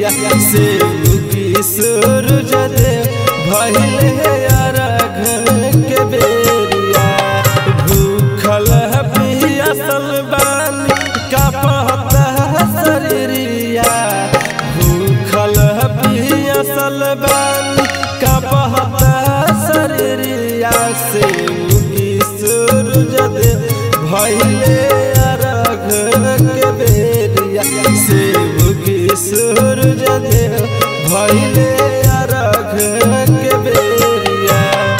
बेरिया से उगी सूरज दे भइले अरघ के बेरिया भूखल पियासल बानी कापता शरीरिया भूखल पियासल बानी कापता शरीरिया से उगी सूरज दे भइले अरघ के बेरिया से उगी सूरज दे भइले अरघ के बेरिया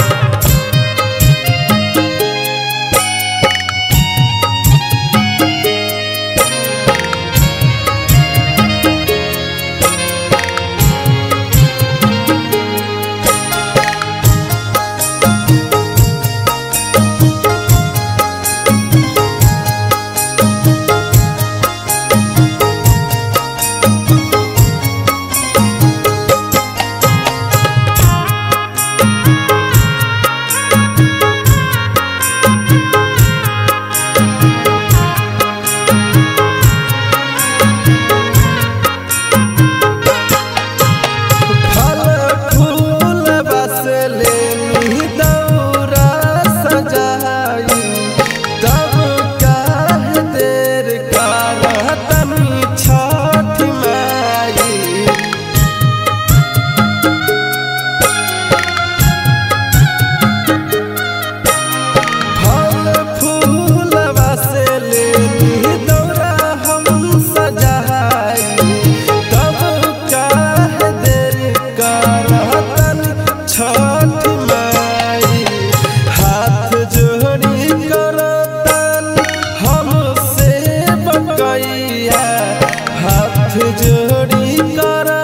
फल फूल बस लेनी दौरा सजाई तब काहे देर करतनी छठ माई फल फूल बस लेनी दौरा हम सजाई तब काहे देर करतन छठ माई हाथ जोड़ी करतन हमसे बकैया हाथ जोड़ी कर